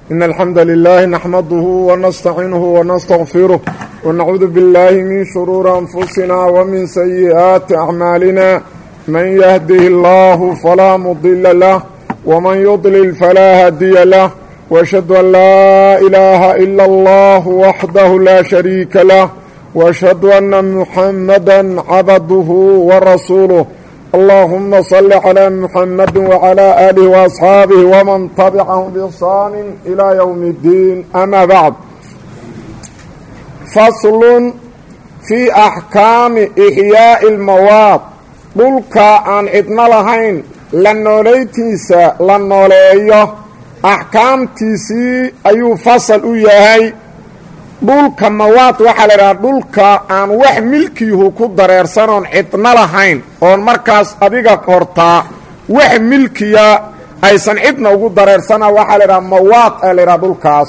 إن الحمد لله نحمده ونستعينه ونستغفره ونعوذ بالله من شرور أنفسنا ومن سيئات أعمالنا من يهده الله فلا مضل له ومن يضلل فلا هادي له وأشهد أن لا إله إلا الله وحده لا شريك له وأشهد أن محمدا عبده ورسوله اللهم صل على محمد وعلى آله وأصحاabه ومن تبعهم بإحsaan إلى يوم الدين أmا بعد فصل في أحكاami إحyaaءi الmawaad dhulka aan cidno lahayn la noolaytiisa la nooleeyo axkaamtiisii ayuu fasal u yahay dhulka mawaad waxaa la idhaha dhulka aan wax milkiyuhu ku dareersanoon cidno lahayn oon markaas adiga hortaa wax milkiya aysan cidna ugu dareersana waxaa la idhaha mawaad aa la idhaha dhulkaas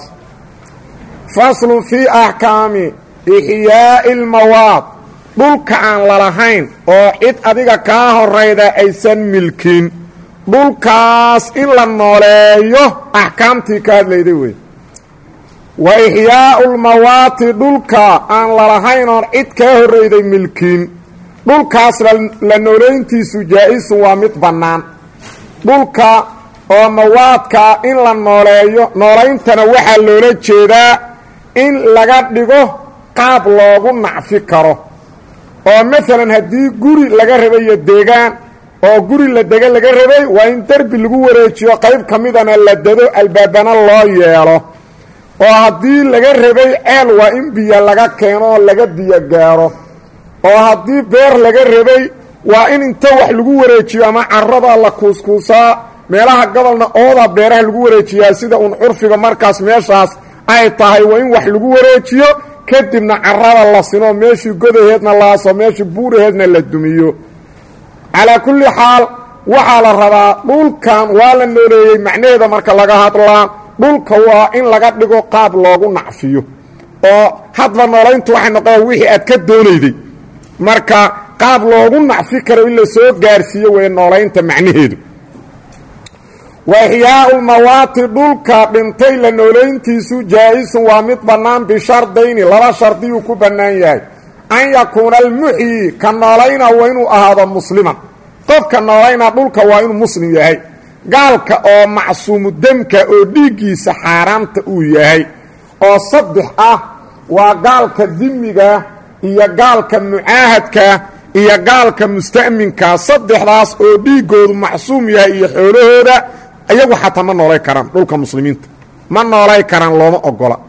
faslun fii axkaami ixyaa'i lmawaad dhulka aan lalahayn oo cid adiga kaa horayda aysan milkin dhulkaas in la nooleeyo axkaamtii ka hadlayday wey wa ixyaa'u lmawaati dhulka aan lalahayn oon cid kaa horrayday milkiin dhulkaas la noolayntiisu jaa-isun waa mid bannaan dhulka oo mawaadka in la nooleeyo noolayntana waxaa loola jeedaa in laga dhigo qaab loogu nacfi karo oo maalan haddii guri laga rabayo deegaan oo guri la dega laga rabay waa in derbi lagu wareejiyo qayb ka midana la dado albaabana loo yeelo oo haddii laga rabay ceel waa in biyo laga keeno oo laga biyo gaaro oo haddii beer laga rabay waa in inta wax lagu wareejiyo ama carada la kuuskuusaa meelaha gobolna ooda beeraha lagu wareejiyaa sida uun curfiga markaas meeshaas ay tahay waa in wax lagu wareejiyo kadibna carada la sino meeshii godaheedna laaso meeshii buuraheedna la dumiyo calaa kulli xaal waxaa la rabaa dhulkan waa la nooleeyey macnaheeda marka laga hadlaa dhulka waa in laga dhigo qaab loogu nacfiyo oo hadba noolayntu waxay noqon wixii aad ka doonayday marka qaab loogu nacfi karo in la soo gaarsiiyo wey noolaynta macnaheedu wa ixyaau lmawaati dhulka dhintay la noolayntiisu jaa-isun waa mid bannaan bishardayni laba shardiyuu ku bannaan yahay an yakuuna almuxyi ka noolayna waa inuu ahaado musliman qofka noolayna dhulka waa inuu muslim yahay gaalka oo macsuumu demka oo dhiiggiisa xaaraamta uu yahay oo saddex ah waa gaalka dimiga iyo gaalka mucaahadka iyo gaalka musta'minka saddexdaas oo dhiiggoodu macsuum yahay iyo xoolahooda iyagu xataa ma noolay karaan dhulka muslimiinta ma noolay karaan looma ogola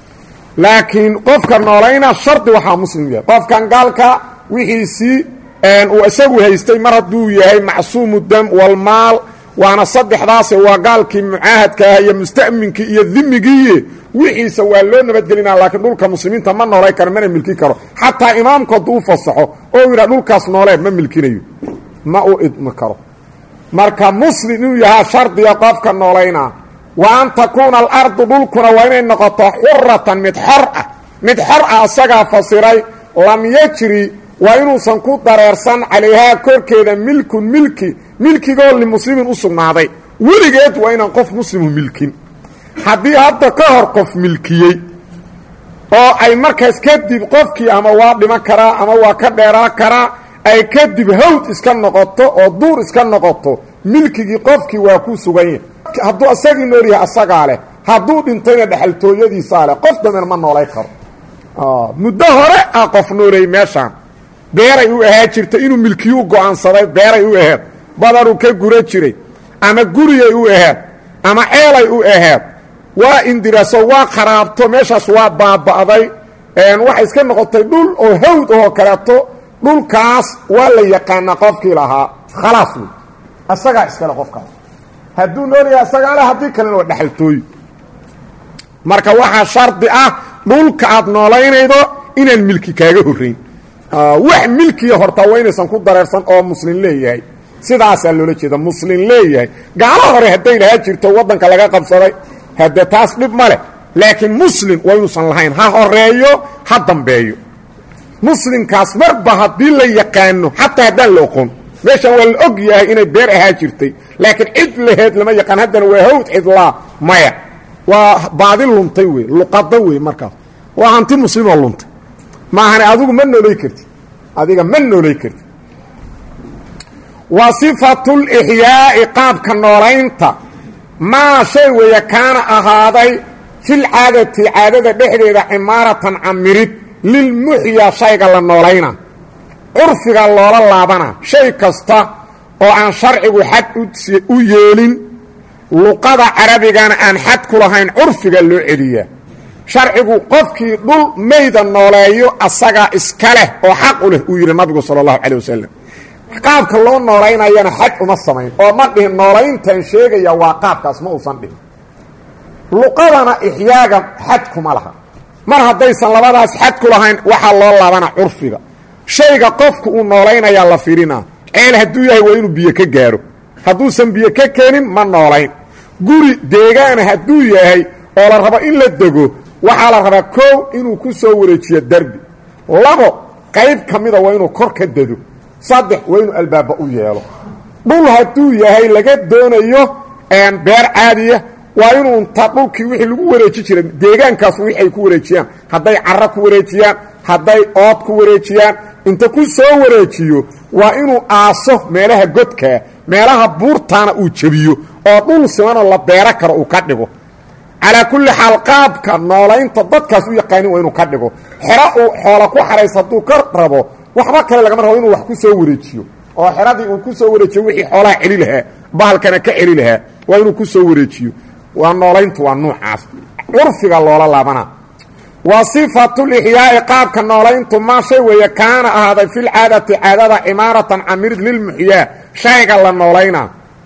laakiin qofka noolayna shardi waxaa muslim yahay qofkan gaalka wixiisii uu isagu haystay mar hadduu yahay macsuumu dam walmaal waana saddexdaase waa gaalkii mucaahadka ah iyo musta'minkii iyo dimigiiye wixiisa waa loo nabadgelinaa laakiin dhulka muslimiinta ma noolay karo mana milki karo xataa imaamku hadduu u fasaxo oo yidhaha dhulkaas noolee ma milkinayo ma u idmi karo marka muslim inuu yahaa shardiga qofka noolaynaa wa an takuuna alardu dhulkuna waa inay noqoto xuratan mid xor ah mid xor ah asagaa fasiray lam yajri waa inuusan ku dareersan calayhaa korkeeda milkun milki milkigoo limuslimin u sugnaaday weligeed waa inaan qof muslimu milkin haddii hadda ka hor qof milkiyey oo ay markaas kadib qofkii ama waa dhiman karaa ama waa ka dheeraa karaa ay kadib hawd iska noqoto oo duur iska noqoto milkigii qofkii waa ku sugan yahay hadduu asagii nool yahay asagaa leh hadduu dhintayna dhexaltooyadiisaa leh qof damben ma noolay karo muddo hore ah qof nooleeyey meeshaan beeray u ahaa jirtay inuu milkiyuu go'aansaday beeray u aheed badaruu ka gura jiray ama guriyay u aheed ama ceelay u aheed waa indiraso waa kharaabto meeshaas waa baaba'day waxay iska noqotay dhul oo hawd ahoo kaleeto dhulkaas waa la yaqaanaa qofkii lahaa khalaas wey asagaa iskale qofkaas hadduu noolyahay asagaa le haddii kalena waa dhexaltooyi marka waxaa shardi ah dhulka aad noolaynaydo inaan milki kaaga horrayn wax milkiya hortaa waa inaysan ku dareersan oo muslim leeyahay sidaasaa loola jeeda muslim leeyahay gaalo hore hadday lahaa jirto waddanka laga qabsaday hadde taas dhib ma leh laakiin muslim waa inuusan lahayn ha horeeyo ha dambeeyo muslimkaas marba haddii la yaqaano xataa haddaan la oqon meeshan waa la og yahay inay beer ahaa jirtay laakiin cid laheed lama yaqaan haddana waa hawd cidlaa maya waa baadi luntay wey luqado wey markaas waa hanti muslimoo luntay maahane adigu ma noolay kartid adiga ma noolay kartid wa sifatulixyaa'i qaabka noolaynta maa shay weeye kaana ahaaday fil caadati caadada dhexdeeda cimaaratan camirid lilmuxyaa shayga la noolayna curfiga loola laabana shay kasta oo aan sharcigu xad u yeelin luqada carabigana aan xad ku lahayn curfiga loo celiyaa sharcigu qofkii dhul mayda nooleeyo asagaa iska leh oo xaq u leh uu yidhi nabigu sala allahu calay wasalam qaabka loo noolaynayana xad uma samayn oo ma dhihin noolayntan sheegaya waa qaabkaas ma uusan dhihin luqadana ixyaaga xad kuma laha mar haddaysan labadaas xad ku lahayn waxaa loo laabana curfiga shayga qofku uu noolaynayaa la firinaa ceel hadduu yahay waa inuu biyo ka gaaro hadduusan biyo ka keenin ma noolayn guri deegaana hadduu yahay oo la rabo in la dego waxaa la rabaa koow inuu ku soo wareejiyo derbi labo qayb ka mida waa inuu kor ka dado saddex waa inuu albaaba u yeelo dhul hadduu yahay laga doonayo beer caadiya waa inuu inta dhulkii wixii lagu wareeji jira deegaankaas wixi ay ku wareejiyaan hadday caro ku wareejiyaan hadday ood ku wareejiyaan inta ku soo wareejiyo waa inuu aaso meelaha godkaa meelaha buurtaana uu jebiyo oo dhul simanoo la beero karo uu ka dhigo calaa kulli xaal qaabka noolaynta dadkaas u yaqaanin waa inuu ka dhigo xero uu xoola ku xaraysa hadduu ka rabo waxba kale lagama rabo inuu wax ku soo wareejiyo oo xeradii uu ku soo wareejiyo wixii xoolaha celi lahaa bahalkana ka celi lahaa waa inuu ku soo wareejiyo waa noolayntu waa nuucaas curfiga loola laabana wa sifatulixyaa'i qaabka noolayntu maa shay weeye kaana ahaaday filcaadati caadada cimaaratan camirid lilmuxyaa shayga la noolayna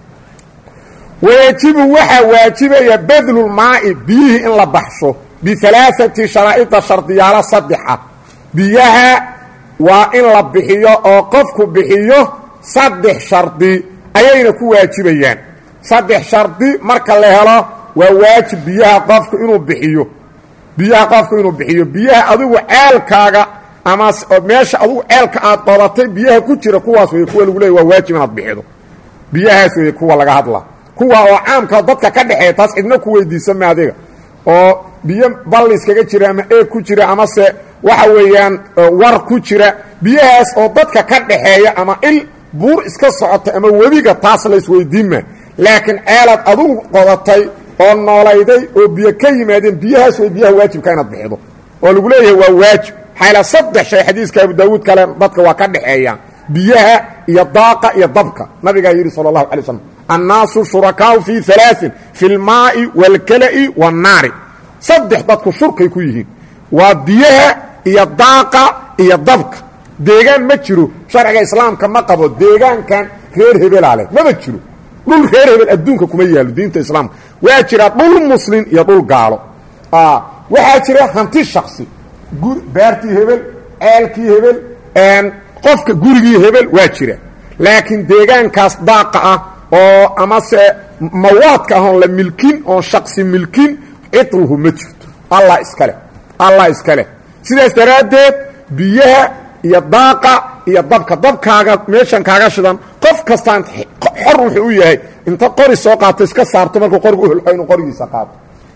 wayajibu waxaa waajibaya badlulmaa'i biyihii in la baxsho bialaaati sharaa'ida shardiyaalo saddexa biyaha waa in la bixiyo oo qofku bixiyo saddex shardi ayayna ku waajibayaan saddex shardi marka la helo waa waajib biyaha qofku inuu bixiyo biyaha qofku inuu bixiyo biyaha adigu ceelkaaga ama meesha adigu ceelka aad qodatay biyaha ku jira kuwaas wey kuwa lagu leeya waa waajib inaad bixido biyahaas wey kuwa laga hadla kuwa oo caamka dadka ka dhexeeya taas cidna ku weydiisa ma adiga oo biyo balliskaga jira ama eeg ku jira amase waxa weeyaan war ku jira biyahaas oo dadka ka dhaxeeya ama il buur iska socota ama webiga taas la isweydiinma laakiin ceelaad adugu qodatay oo noolayday oo biyo ka yimaadeen biyahaas way biyaha waajibka inaad bixido oo lagu leeyahay waa waajib xayla saddex shay xadiiska abu daawuud kale dadka waa ka dhexeeyaan biyaha iyo daaqa iyo dabka nabigaa yidhi sala allahu alay slam annaasu shurakaau fii alaain fi lmaa'i waalkala'i waannaari saddex dadku shurkay ku yihiin waa biyaha iyo daaqa iyo dabka deegaan ma jiro sharciga islaamka ma qabo deegaankan reer hebelaa leh maba jiro dhul reer hebel adduunka kuma yaalo diinta islaamka waa jira dhul muslin iyo dhul gaalo waxaa jira hanti shaksi beertii hebel ceelkii hebel qofka gurigii hebel waa jira laakiin deegaankaas daaqa ah oo amase mawaadka ah oon la milkin oon shaksi milkin cidluhu ma jirto allah iskale allah iska leh sidaas daraaddeed biyaha iyo daaqa iyo dabka dabkaaga meeshan kaaga shidan qof kastaan xor wuxuu u yahay inta qori soo qaato iska saarto markuu qorigu uhelxo inuu qorigiisa qaato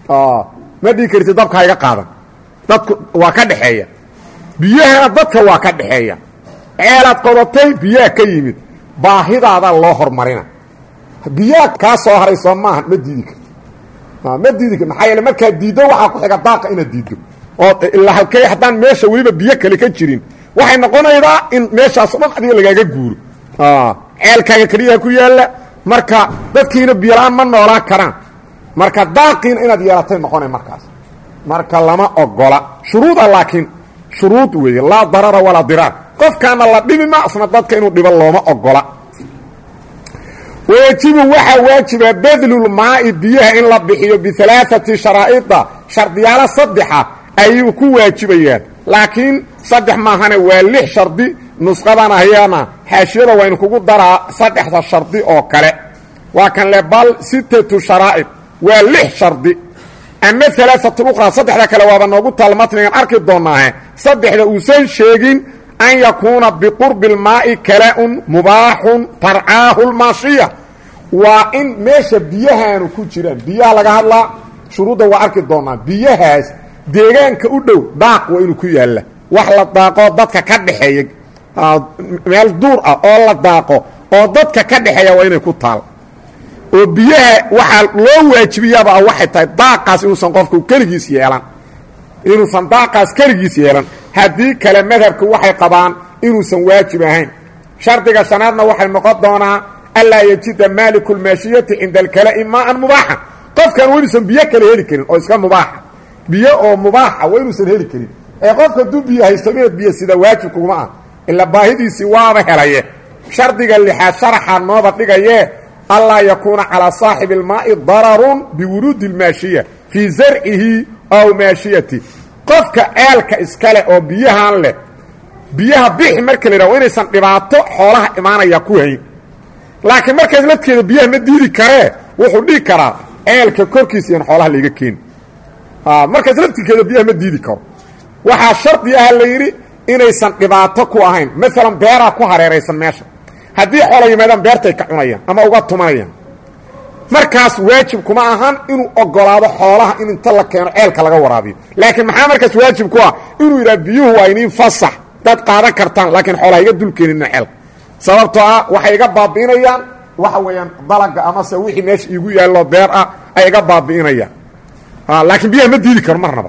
ma dhigi karti dabka iga qaadan dadku waa ka dhexeeya biyahana dadka waa ka dhexeeya ceelaad qodatay biyaha ka yimid baahidaada loo hormarina biyaha kaa soo haray soo maaha ma diidi karti ma diidi karti maxaa yeele markaad diiddo waxaa ku xiga daaqa inaad diiddo oo ilaa halkey haddaan meesha weliba biyo kale ka jirin waxay noqonaydaa in meeshaasoo dhan adiga lagaaga guuro ceelkaaga keliyaha ku yaalla marka dadkiina biyola-aan ma noolaan karaan marka daaqiina inaad yeelatay noqonay markaas marka lama ogola shuruuda laakiin shuruud weeye laa darara walaa diraar qofkaana la dhibi ma asna dadka inuu dhibo looma ogola wayajibu waxaa waajiba badlulmaa'i biyaha in la bixiyo bialaaati sharaa'ida shardiyaalo saddexa ayuu ku waajibayaan laakiin saddex maahane waa lix shardi nusqadan ahyana xaashiyada waynu kugu daraa saddexda shardi oo kale waa kan le bal sittatu sharaa'id waa lix shardi ama alaaatl uqra saddexda kale waaba noogu taal matnigan arki doonaahe saddexda uusan sheegin an yakuuna biqurbi اlmaa'i kala-un mubaaxun tarcaahu lmaashiya waa in meesha biyahaanu ku jiraan biyaha laga hadlaa shuruudda waa arki doonaa biyahaas deegaanka u dhow daaq waa inuu ku yaalla wax la daaqoo dadka ka dhexeeya meel duur ah oo la daaqo oo dadka ka dhexeeya waa inay ku taal oo biyaha waxaa loo waajibiyaaba ah waxay tahay daaqaas inuusan qofku keligiis yeelan inuusan daaqaas keligiis yeelan haddii kale madhabku waxay qabaan inuusan waajib ahayn shardiga shanaadna waxay noqon doonaa anlaa yajida maaliku lmaashiyati cinda alkala'i maaan mubaaxa qofkan waa inuusan biyo kale heli karin oo iska mubaaxa biyo oo mubaaxa waa inuusan heli karin ee qofka hadduu biyo haysto inaad biyo sida waajib kuguma ah ila baahidiisii waaba helaye shardiga lixaad sharaxaa nooba dhigaye anlaa yakuuna calaa saaxibi اlmaa'i dararun biwuruudi اlmaashiya fii zarcihi aw maashiyati qofka ceelka iskale oo biyahan leh biyaha bixi marka la yidhah wa inaysan dhibaato xoolaha imaanaya ku hayn laakiin markaas lafteeda biyaha ma diidi karee wuxuu dhihi karaa ceelka korkiisa iyan xoolaha layga keeni markaas laftirkeeda biyaha ma diidi karo waxaa shardi ah la yidhi inaysan dhibaato ku ahayn maalan beeraa ku hareeraysan meesha haddii xoola yimaadaan beertay ka cunayaan ama uga tumanayaan markaas waajib kuma ahan inuu ogolaado xoolaha in inta la keeno ceelka laga waraabiyo laakiin maxaa markaas waajib ku ah inuu yidhaha biyuhu waa iniin fasax dad qaadan kartaan laakiin xoolaha iga dulkeenina ceelka sababtoo ah waxay iga baabi'inayaan waxa weeyaan dalaga amase wixii meesha iigu yaallo beer ah ay iga baabi'inayaan laakiin biyaha ma diidi karo marnaba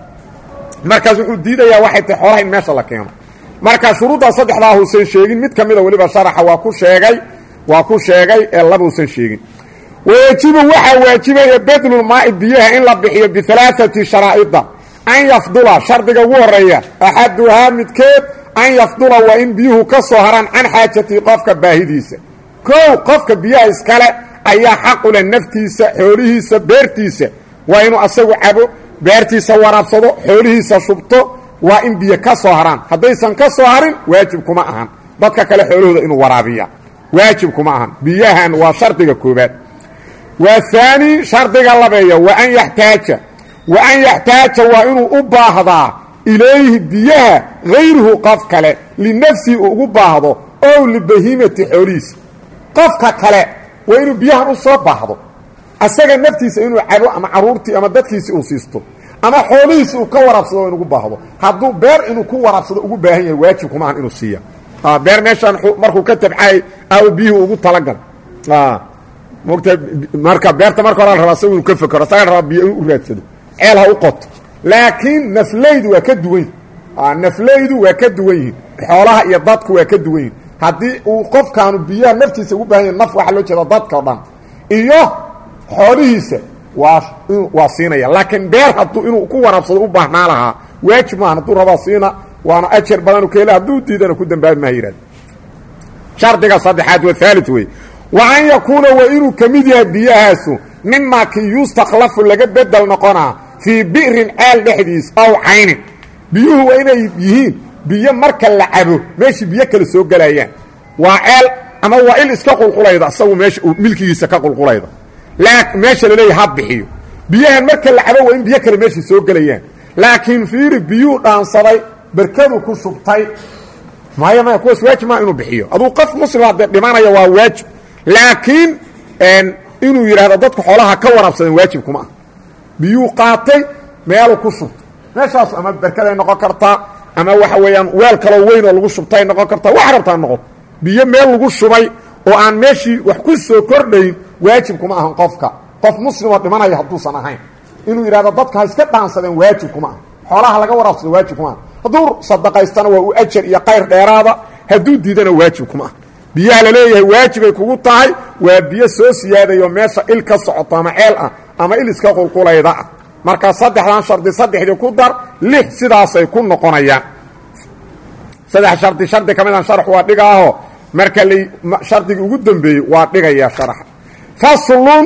markaas wuxuu diidayaa waxay tahay xoolaha in meesha la keeno marka shuruuddaa saddexdaa huusan sheegin mid ka mida weliba sharaxa waa ku sheegay waa ku sheegay ee labuusan sheegin wayajibu waxaa waajibaya bedlulmaa'i biyaha in la bixiyo bialaaati sharaa'ida an yafdula shardiga ugu horeeya axaduhaa midkeed an yafdula waa in biyuhu ka soo haraan can xaajatihi qofka baahidiisa kow qofka biyaha iskale ayaa xaqule naftiisa xoolihiisa beertiisa waa inuu asagu cabo beertiisa waraabsado xoolihiisa shubto waa in biyo ka soo haraan haddaysan ka soo harin waajib kuma ahan dadka kale xoolahooda inuu waraabiya waajib kuma ahan biyahan waa shardiga koobaad waa haani shardiga labeeya wa an yaxtaaja wa an yaxtaaja waa inuu u baahdaa ilayhi biyaha hayruhu qof kale linafsihi uu ugu baahdo ow libahimati xoolihiisa qofka kale waa inuu biyahan u soo baahdo asaga naftiisa inuu cabo ama caruurtii ama dadkiisi uu siisto ama xoolihiisi uu ka waraabsado in ugu baahdo hadduu beer inuu ku waraabsado ugu baahan yahay waajib kuma ahan inuu siiya beer meeshaan markuu ka tabcay aw biyuhu ugu talagal mogta marka beerta marka hore la rabaa isagu inuu ka fekero isaga la rabaa biyo in u raadsado ceel ha u qoto laakiin nafleydu waa ka duwan yihin nafleydu waa ka duwan yihin xoolaha iyo dadku waa ka duwan yihin haddii uu qofkaanu biyaha naftiisa ugu baahan yahy naf waxaa loo jeeda dadka o dhan iyo xoolihiisa waa waa siinaya laakiin beer hadduu inuu ku waraabsado u baahnaa lahaa waajib maahan hadduu rabaa siina waana ajar badanu ka hela hadduu diidana ku dambaabi maha yihahda shardiga saddexaad waa haali wey wa an yakuuna waa inuu ka mid yahay biyahaasu mimaa kii yustakhlafu laga bedel noqonaa fii bi'rin ceel dhexdiis aw caynin biyuhu waa inay yihiin biyo marka la cabo meeshii biyo kale soo gelayaan waa ceel ama waa il iska qulqulayda isagu meesha uu milkigiisa ka qulqulayda meesha laleeya ha bixiyo biyahan marka la cabo waa in biyo kale meeshii soo gelayaan laakiin fiiri biyuu dhaansaday berkadu ku shubtay maya maya kuwaas waajib maa inuu bixiyo aduu qof muslima dee dhimanaya waa waajib laakiin inuu yidhaahdo dadka xoolaha ka waraabsadeen waajib kuma ah biyuu qaatay meeluu ku shubtay meeshaasu ama berkaday noqon kartaa ama waxa weeyaan weel kaloo weyn oo lagu shubtay noqon kartaa wax rabtaa noqoto biyo meel lagu shubay oo aan meeshii wax ku soo kordhayn waajib kuma ahan qofka qof muslimoo dhimanaya hadduusan ahayn inuu yidhahdo dadka ha iska dhaansadeen waajib kuma aha xoolaha laga waraabsado waajib kuma aha hadduu sadaqaystana waa u ajar iyo qayr dheeraada hadduu diidana waajib kuma aha biyaha la leeyahay waajibay kugu tahay waa biyo soo siyaadayo meesha il ka socoto ama ceel ah ama il iska qulqulayda ah marka saddexdan shardi saddexdii ku dar lix sidaasay ku noqonayaan saddex shardi shardi ka midan sharax waa dhigaaho marka la shardigii ugu dambeeyey waa dhigaya sharaxa faslun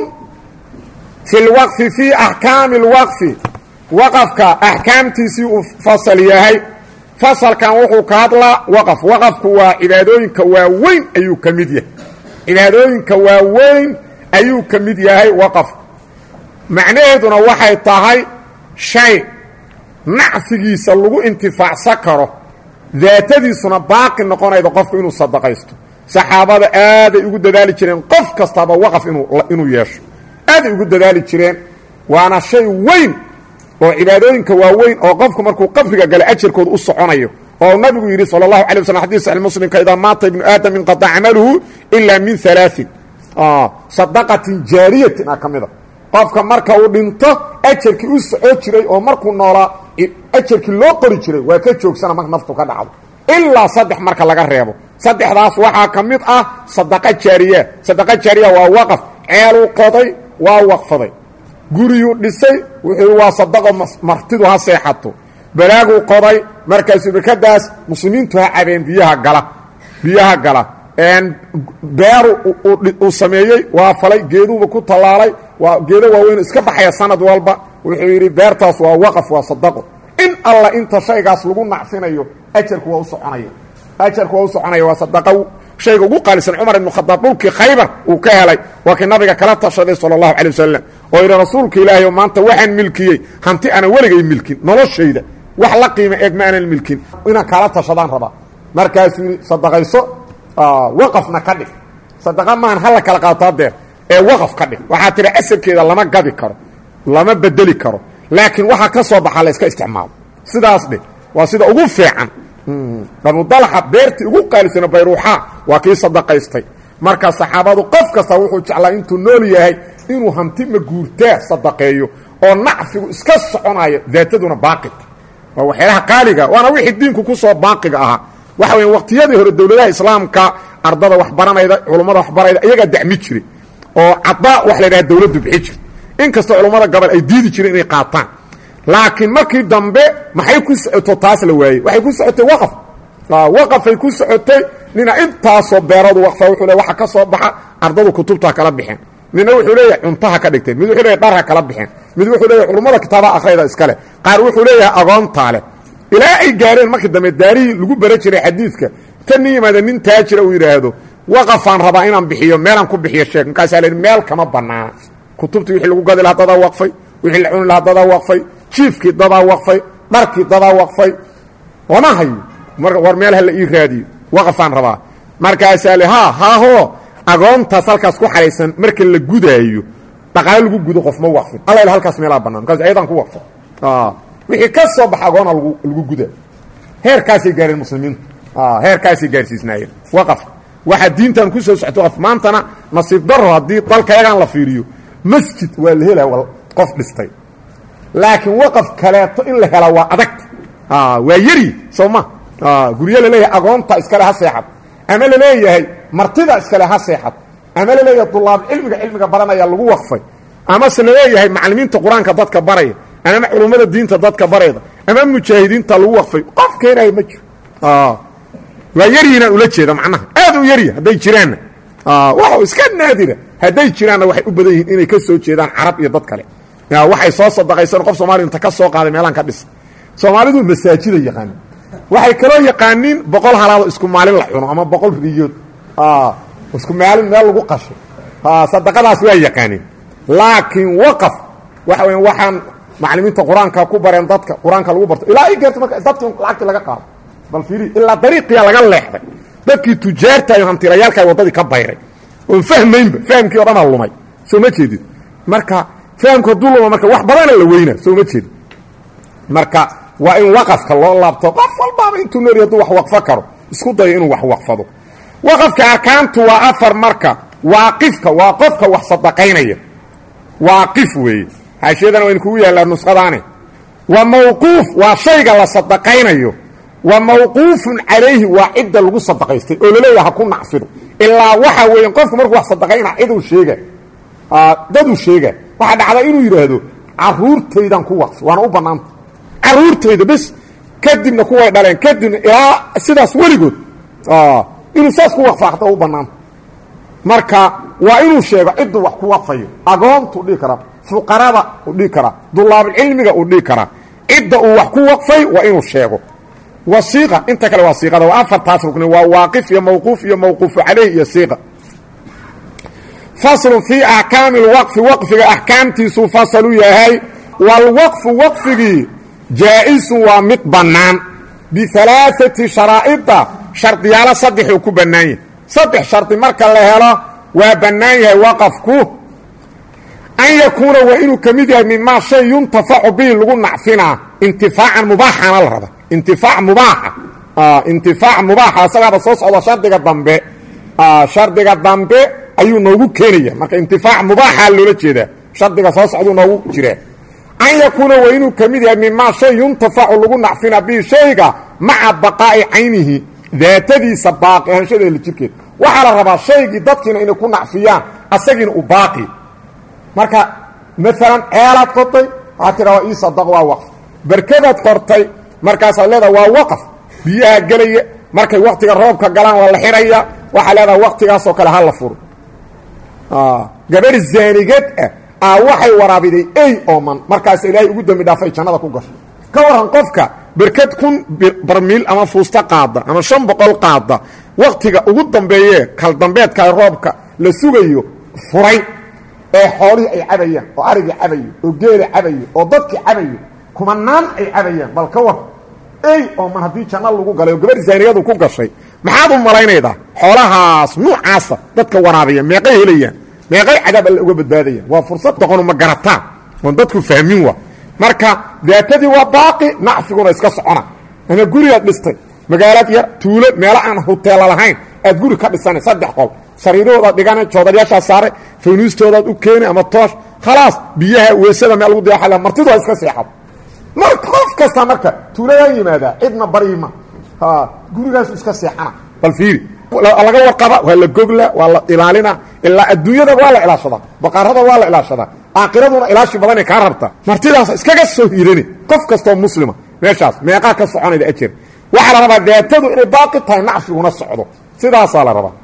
fi lwaqfi fii axkaami اlwaqfi waqafka axkaamtiisii uu fasal yahay fasalkan wuxuu ka hadlaa waqaf waqafku waa cibaadooyinka waaweyn ayuu ka mid yahay cibaadooyinka waaweyn ayuu ka mid yahay waqafku macnaheeduna waxay tahay shay nacfigiisa lagu intifaacsan karo daatadiisuna baaqi noqonayda qofku inuu sadaqaysto saxaabada aaday ugu dadaali jireen qof kastaba waqaf inuu inuu yeesho aaday ugu dadaali jireen waana shay weyn oo cibaadooyinka waaweyn oo qofku markuu qabriga gala ajarkooda u soconayo oo nabigu yidhi sal اlahu alay waslam xadis saxi muslimka idaa maata ibnu aadam inqaطa camaluhu ila min alaaثin sadaqatin jaariyatin a ka mida qofka marka uu dhinto ajarkii u socoo jiray oo markuu noolaa ajarkii loo qori jiray waa ka joogsana marka naftu ka dhacdo ilaa saddex marka laga reebo saddexdaas waxaa ka mid ah sadaqa jaariya sadaqa jaariya waa waqaf ceeluu qoday waa waqfaday guriyuu dhisay wuxuu waa sadaqo martidu ha seexato balaaguu qoday markaasuu barkadaas muslimiintu ha cabeen biyaha gala biyaha gala beeru uu sameeyey waa falay geeduuba ku tallaalay waa geedo waaweyn iska baxaya sanad walba wuxuu yidhi beertaas waa waqaf waa sadaqo in alla inta shaygaas lagu nacfinayo ajarku waa u soconaya ajarku waa u soconaya waa sadaqo shayga ugu qaalisan cumar ibnu khadaab dhulkii khaybar uu ka helay waa kii nabiga kala tashaday sala allahu calay wasalam oo yidhi rasuulka ilaahay oo maanta waxaan milkiyey hanti aanan weligay milkin noloshayda wax la qiima eeg ma aanan milkin inaan kaala tashadaan rabaa markaasuu yidhi sadaqayso waqafna ka dhig sadaqa maahan hala kala qaato hadeer ee waqaf ka dhig waxaa tidhi asalkeeda lama gadi karo lama bedeli karo laakiin waxaa ka soo baxaa la iska isticmaalo sidaas dhig waa sida ugu fiican banudalxa beertii ugu qaalisana bayruuxaa waa kii sadaqaystay marka saxaabadu qof kasta wuxuu jeclaa intuu nool yahay inuu hanti maguurtaa sadaqeeyo oo nacfigu iska soconayo daataduna baaqita waa waxyaalaha qaaliga waana wixii diinku ku soo baaqiga ahaa waxa weya waqtiyadii hore dowladaha islaamka ardada waxbaranayda culummada waxbarayda iyagaa dacmi jiray oo cadaa wax la yidhaha dawladdu bixi jirta inkastoo culummada gobol ay diidi jireen inay qaataan laakiin markii dambe maxay ku socoto taas la waayey waxay ku socotay waqaf waqafay ku socotay nina intaasoo beeradu waqfa wuxuu le waxa ka soo baxa ardadu kutubta kala bixeen midna wuxuu leeyahay cuntaha ka dhigteen mid wuxuu leeyahay dharha kala bixeen mid wuxuu leeyahay culummada kitaabaha akhrayda iskale qaar wuxuu leeyahay agoontaa leh ilaa ay gaareen markii dambe daarihii lagu bara jiray xadiidka tan nin yimaada nin taajira uu yidhaahdo waqafaan rabaa inaan bixiyo meelaan ku bixiyo sheeg markaasaa la yidhi meel kama bannaana kutubtii wixii lagu gadi lahaa dadaa waqfay wixii la cuni lahaa dadaa waqfay jiifkii dadaa waqfay dharkii dadaa waqfay lama hayo war meel hala ii raadiyo waqafaan rabaa markaasaa le ha haahoo agoontaas halkaas ku xahaysan marka la gudaayo dhaqaale lagu gudo qof ma waqfin alla halkaas meelaa bannaan markaas ayadaan ku waqfa wixii ka soo baxa agoona lagu guda heerkaasay gaareen muslimiintu heerkaasay gaarsiisnaayeen waqafka waxaa diintan ku soo socto waqf maantana nasiib daro haddii dalka yagaan la fiiriyo masjid waa la helaa qof dhistay laakiin waqaf kaleeto in la helaa waa adagta waa yari soo ma guryo laleeyahay agoonta iskale ha seexad ama laleeyahay martida iskale ha seexad ama laleeyahay dulaab cilmiga cilmiga baranaya lagu waqfay amase laleeyahay macalimiinta qur-aanka dadka baraya ama culummada diinta dadka barayda ama mujaahidiinta lagu waqfay qof keenayo ma jiro waa yaryiinaan ula jeeda macnaha aad u yarya hadday jiraanna wa iska naadira hadday jiraanna waxay u badan yihiin inay ka soo jeedaan carab iyo dad kale waxay soo sadaqaysan qof soomaliya inta ka soo qaaday meelaan ka dhisa soomaalidu masaajida yaqaanin waxay kaloo yaqaaniin boqol halaado isku maalin la cuno ama boqol riyood isku maalin meel lagu qasho sadaqadaas waa yaqaaniin laakiin waqaf waxa weya waxaan macalimiinta qur-aanka ku bareen dadka qur-aanka lagu barto ilaa ay gaarto marka dadki lacagti laga qaado bal fiiri ilaa dariiqiya laga leexday dadkii tujaarta iyo hantilayaalka waddadii ka bayray oon fahmaynba fahamkii o dhanaa lumay soo ma jeedid marka fahamku hadduu luma marka wax badana la weynaa soo ma jeedid marka waa in waqafka loo laabto qof walbaaba intuu noori hadduu wax waqfo karo isku dayo inuu wax waqfado waqafka arkaantu waa afar marka waaqifka waa qofka wax sadaqaynaya waaqif weeye xaashiyadana waynu kugu yaallaa nusqadaane wa mawquuf waa shayga la sadaqaynayo wa mawquufun calayhi waa cidda lagu sadaqaystay oo laleeyaha ha ku nacfido ilaa waxa weeye qofku markuu wax sadaqayna ciduu sheega daduu sheega waxaa dhacda inuu yidhaahdo caruurtaydan ku waqfi waana u bannaanta caruurtayda bes kadibna kuway dhaleen kadibna ilaa sidaas weligood inuu saas ku waqfa hataa u bannaanta marka waa inuu sheego cidduu wax ku waqfayo agoontuu dhihi karaa fuqarada uu dhihi karaa dulaabulcilmiga uu dhihi karaa cidda uu wax ku waqfay waa inuu sheego wasiiqa inta kale waa siiqada waa afartaas rugni waa waaqif iyo mawquuf iyo mawquufu calayh iyo siiqa faslun fii axkaami lwaqfi waqfiga axkaamtiisuu fasalu yahay walwaqfu waqfigii jaa-isun waa mid bannaan bialaaati sharaa'ida shardiyaalo saddexuu ku bannaan yahay saddex shardi marka la helo waa bannaan yahay waqafku an yakuuna waa inuu ka mid yahay mimaa shay yuntafacu bihi lagu nacfinaa intifaacan mubaaxana la raba intifaac mubaaxa intifaac mubaaxa asagaaba soo socda shardiga dambe shardiga dambe ayuu noogu keenaya marka intifaac mubaaxa loola jeedaa shardiga soo socduu noogu jiraa an yakuuna waa inuu ka mid yahay mimaa shay yuntafacu lagu nacfinaa bihi shayga maca baqaa'i caynihi daatadiisa baaqi ahaanshadeeda jirkeed waxaa la rabaa shaygii dadkiina inay ku nacfiyaan asagiina uu baaqi marka maalan ceelaad qotay waxaad tidha waa ii sadaq waa waqf berkadaad qortay markaasaad leedaha waa waqaf biyaha gelaya markay waktiga roobka galaan waa la xidhaya waxaa leedaha waktigaasoo kale ha la furo gabadh zaanigad ah aa waxay waraabiday ey ooman markaas ilaahay ugu dembi dhaafay jannada ku gashay ka waran qofka berkad kun barmiil ama fuusta qaada ama shan boqol qaada waktiga ugu dambeeye kaldambeedka roobka la sugayo furay ee xoolihii ay cabayaan oo arigii cabayo oo geela cabayo oo dadkii cabayo kumanaan ay cabayaan bal ka war ey ooman haddii janno lagu galay oo gabarh zaaniyadu ku gashay maxaad u malaynaydaa xoolahaas nuucaasa dadka waraabiya meeqay helayaan meeqay cadaab alle uga badbaadayaan waa fursad doqonu ma garataan oon dadku fahmin wa marka daatadii waa baaqi nacfiguna iska socona ama gurigaad dhistay magaalaad yar tuulo meelo aan huteela lahayn aad guri ka dhisana saddex qol sariirahoodaad dhigana joodaryaashaa saare faynuustoodaad u keeni ama toosh khalaas biyaha weesada meel lagu diyaxala martidu waa iska seexad mar qof kasta marka tuuladaan yimaadaa cidna baryima gurigaasu iska seexana bal fiiri laga warqaba waa la gogla waa la ilaalina ilaa adduunyada waa la ilaashadaa baqaarada waa la ilaashadaa aakiraduna ilaashi badanay kaa rabta martidaas iskaga soo hiirani qof kastoo muslima meeshaas meeqaa ka soconayda ajer waxaa la rabaa daatadu inay baaqi tahay nacfiguna socdo sidaasaa la rabaa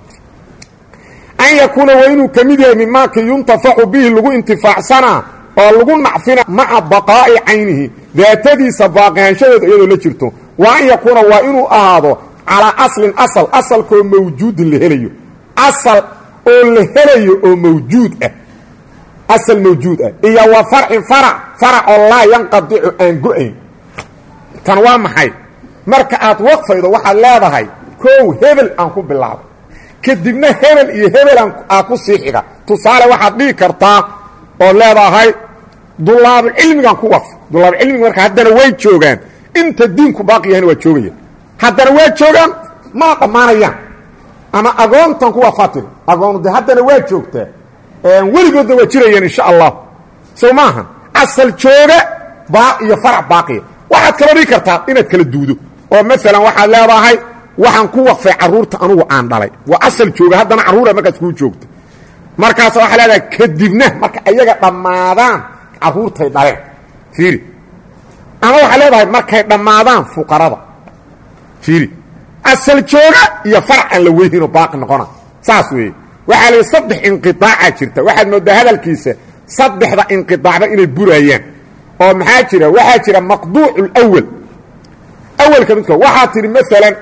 an yakuuna waa inuu ka mid yahay mimaaki yuntafacu bihi lagu intifaacsanaa oo lagu nacfina maca baqaa'i caynihi daatadiisa baaqihaanshadeeda iyadoo la jirto wa an yakuuna waa inuu ahaado calaa aslin asal asalkoo mawjuudin la helayo asal oo la helayo oo mawjuud ah asal mawjuud ah iyo wa farcin farac farac oo laa yanqadicu aan go-ayn tan waa maxay marka aad waqfaydo waxaad leedahay kow hebel aan ku bilaabay kadibna hebel iyo hebelan aa ku sii xiga tusaale waxaad dhihi kartaa oo leedahay dulaabulcilmigaan ku waqfay dulaabulcilmiga marka haddana way joogaan inta diinku baaqi yahayna waa joogayaan haddana waa joogaan mana dhammaanayaan ama agoontan kuwa fatir agoonu de haddana waa joogtaa weligoodna waa jirayaan insha allah sow maaha asal jooga baa iyo farac baaqiya waxaad kala dhigi kartaa inaad kala duudo oo maalan waxaad leedahay waxaan ku waqfay carruurta anugu aan dhalay waa asal jooga haddana carruura markaas kuu joogta markaas waxaa leedahay kadibna marka ayaga dhammaadaan carruurtay dhaleen fiiri ama waxaa leedahay markay dhammaadaan fuqarada fiiri asal jooga iyo farac aan la weyninoo baaqi noqona saas weeye waxaa la yidhi saddex inqiaaca jirta waxaad moodaa hadalkiisa saddexda inqiaacba inay burayaan oo maxaa jira waxaa jira maqduucu lwal awalka midko waxaa tidhi maalan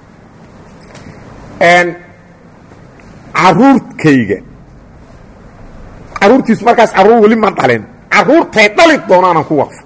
caruurkayga caruurtiisu markaas carruur weli ma dhalin carruurtay dhali doonaanaan ku waqfo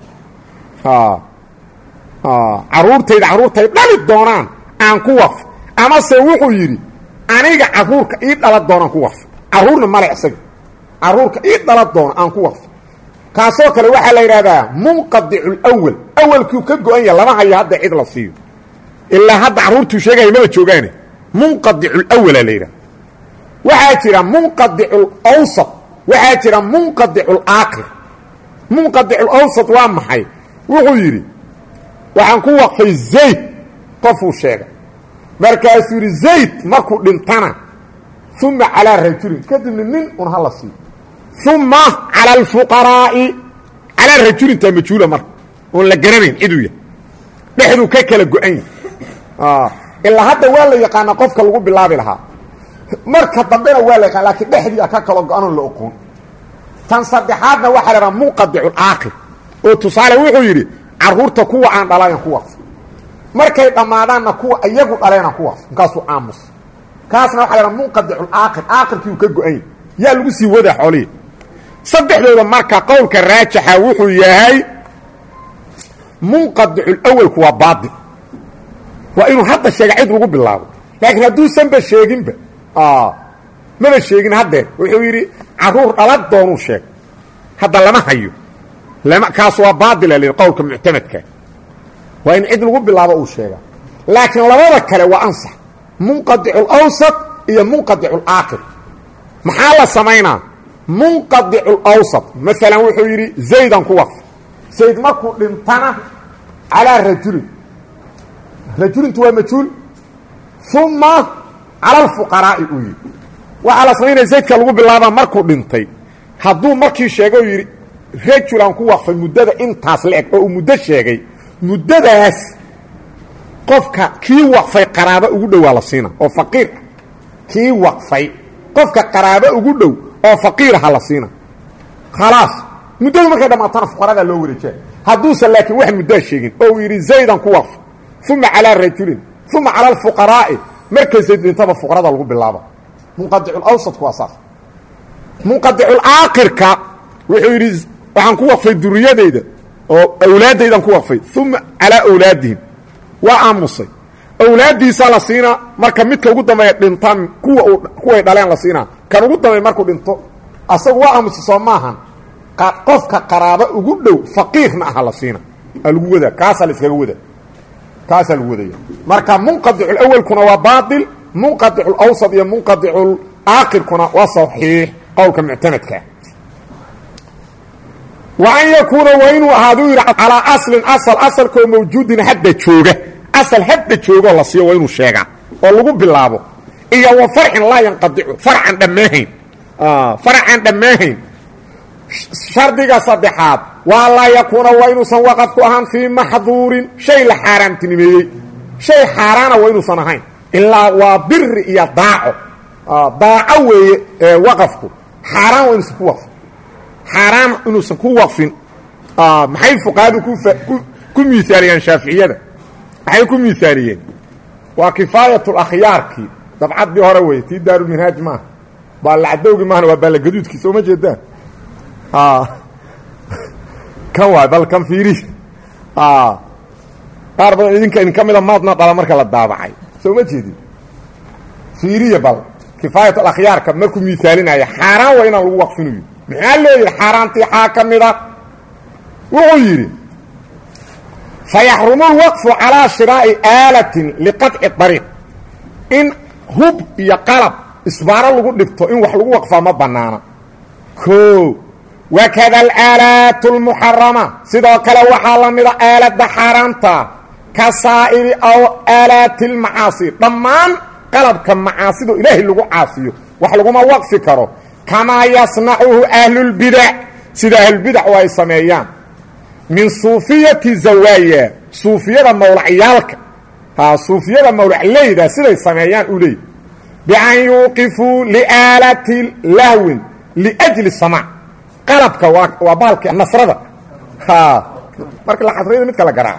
carruurtayda carruurtay dhali doonaan aan ku waqfo amase wuxuu yidhi aniga carruurka ii dhala doonaan ku waqfo carruurna male isaga carruurka ii dhala doona aan ku waqfo kaasoo kale waxaa la yidhahdaa munqadicu lwal awalkuu ka go-an yaha lama hayo hadda cid la siiyo ilaa hadda carruurtuu sheegaya maba joogaane munqadicu lwala la yidhaha waxaa jira munqadicu lawsat waxaa jira munqadicu laakir munqadicu lawsat waa maxay wuxuu yidhi waxaan ku waqfay zayd qofuu sheegay markaasuu yidhi zayd markuu dhintana uma calaa rajulin kadibna nin un hala siiyo uma calى اlfuqaraa'i calaa rajulintaa majhuula marka oon la garanayn ciduu yahay dhexduu ka kala go-an yahay ilaa hadda waa la yaqaana qofka lagu bilaabi lahaa marka dambena waa la yaqaan lakiin dhexdii a ka kala go-anoon la oqoon tan saddexaadna waxaa la dhaha munqadicu aakir oo tusaale wuxuu yidhi carruurta kuwa aan dhalayan ku waqfo markay dhammaadaanna kuwa iyagu dhaleena ku waqfo markaasuu aamus kaasna waxa la dhaha munqadicu aakir aakirkii uu ka go-an yahay yaa lagu sii wadaa xoolihii saddexdooda marka qowlka raajixa wuxuu yahay munqadicu lawalku waa baail waa inuu hadda sheega cid lagu bilaabo laakiin hadduusanba sheeginba maba sheegin haddeer wuxuu yidhi carruur dhala doonuu sheeg hadda lama hayo kaas waa baadila l qowlka muctamadka waa in cid lagu bilaabo uu sheega laakiin labada kale waa ansax munqadicu lawsat iyo munqadicu laakir maxaa la samaynaa munqadicu lawsat maalan wuxuu yidhi zaydan ku waqf zayd markuu dhintana calaa rajulin rajulintu waa majhuul uma cala alfuqaraa'i uu yidhi waxaa la samaynaya zaydka lagu bilaabaa markuu dhintay hadduu markii sheegay oo yidhi rajulan ku waqfay muddada intaas la eg oo uu muddo sheegay muddadaas qofka kii waqfay qaraabo ugu dhow waa la siina oo faqiir ah kii waqfay qofka qaraabo ugu dhow oo faqiiraha la siina khalaas muddadu markay dhammaatana fuqaradaa loo wareejaa hadduusan laakiin wax muddaa sheegin oo uu yidhi zaydan ku waqf uma calaa rajulin uma cala alfuqaraa'i markay zayd dhintaba fuqarada lagu bilaaba munqadiculawsadku waa saas munqadiculaakhirka wuxuu yidhi waxaan ku waqfay duriyadayda oo awlaaddaydan ku waqfay uma calaa awlaadihim waa aamusay awlaaddiisaa la siinaa marka midka ugu dambeeya dhintaan kuwa kuway dhaleen la siinaa kan ugu dambeey markuu dhinto asagu waa aamusay soo maahan qofka qaraabo ugu dhow faqiirna aha la siina aa lagu wadaa kaasaa la iskaga wadaa kaasaa lagu wadaya marka munqadiculawalkuna waa baail munqadiculawsad iyo munqadiculaakhirkuna waa saxiix qowlka muctamadkaa wa an yakuuna waa inuu ahaaduu yidhi calaa aslin asal asalkoo mawjuudin hadda jooga asal hadda joogoo la siiyo waa inuu sheegaa oo lagu bilaabo iyo wa farcin laa yanqadicu farcan dhammaahayn farcan dhammaahayn shardiga saddexaad waa laa yakuuna waa inuusan waqafku ahaan fii maxduurin shay la xaaraamtinimeeyey shay xaaraana waa inuusan ahayn ilaa waa biri iyo daaco daaco weeye waqafku xaaraan waa inuusan ku waqfin xaaraan inuusan ku waqfin maxay fuqahadu ku miaaliyeen shaaficiyada maxay ku miaaliyeen waa kifaayat akhyaarkii dabcaddii hore wey tii daarulminhaaj maaha baalacadowgi maahana waa baallagaduudkii soo ma jeedaan kan waay bal kan fiiri qaar badan idinka idin ka mida maadna dhala marka la daabacay soo ma jeedin fiiriya bal kifaayat alakhyaarka markuu miaalinayo xaaraan waa inaan lagu waqfinayo maxaa loo yidhi xaaraantii xaa ka mida wuxuu yidhi fayaxrumu lwaqfu calaa shiraa'i aalatin liqaطci ariiq in hub iyo qalab isbaaro lagu dhigto in wax lagu waqfaa ma banaana o wakada alaalaat اlmuxarama sidoo kale waxaa la mida aalada xaaraanta ka saa'iri aw aalaati اlmacaasi dhammaan qalabka macaasido ilaahay lagu caasiyo wax laguma waqfi karo kamaa yasnacuhu ahlulbidac sida ahlulbidac oo ay sameeyaan min suufiyati zawaaya suufiyada mawlacyaalka ha suufiyada mawlacleyda siday sameeyaan u leey bian yuuqifuu liaalati lahwin liajli samaac qalabka waa waa baalki nasrada ha marka la xasrayda midka la garaaco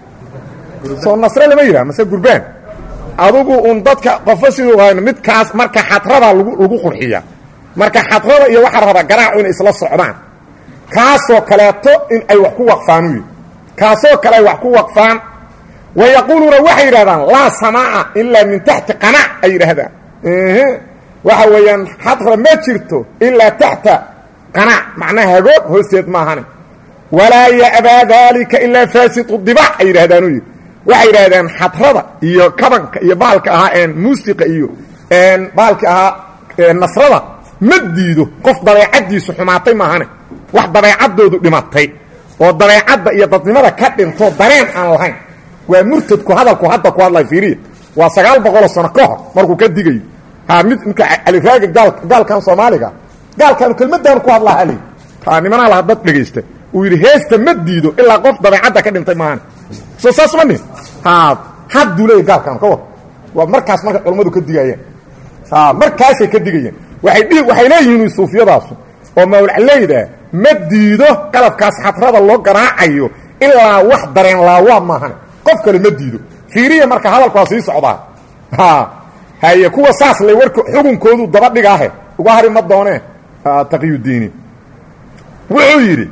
soo nasre lama yidhaha mase gurbaan adugu un dadka qofo siduu hayn midkaas marka xadrada lagu lagu qurxiya marka xadrada iyo waxaa raba garaacu inay isla socdaan kaasoo kaleeto in ay wax ku waqfaan u yihi kaasoo kale ay wax ku waqfaan wa yaquuluuna waxay yidhahdaan laa samaaca ilaa min taxti qanac ay yidhaahdaan waxa weeyaan xadra ma jirto ilaa taxta qanac macnaha hagoog hoosteed maahane walaa ya'baa daalika ilaa faasitu dibac ay yidhahdaan u yidhi waxay yidhahdeen xadrada iyo kabanka iyo baalka ahaa een muusiqa iyo baalki ahaa nasrada ma diido qof dabeecaddiisu xumaatay maahane wax dabeecaddoodu dhimatay oo dabeecadda iyo dadnimada ka dhinto dareen aan lahayn waa murtadku hadalku hadda ku hadlay fiiriya waa sagaal boqoloo sano ka hor markuu ka digayo ha mid midka caliraaga gaal gaalkan soomaaliga gaalkaanu kelmaddaanu ku hadlaa hali ha nimanaa laha dad dhegaysta uu yidhi heesta ma diido ilaa qof dabeecadda ka dhintay maahane soo saas ma nin ha hadduu leeya gaalkaanu ka war waa markaas marka culammadu ka digayeen ha markaasay ka digayeen waay dhi waxay leeyihiin suufiyadaasu oo mawlacleyda ma diido qalabkaas xadrada loo garaacayo ilaa wax dareen laawaa maahane qof kale ma diido fiiriya marka hadalku waa sii socdaa ha haye kuwa saas lay warka xukunkoodu daba dhigaahe uga hari ma doonee taqyudiini wuxuu yidhi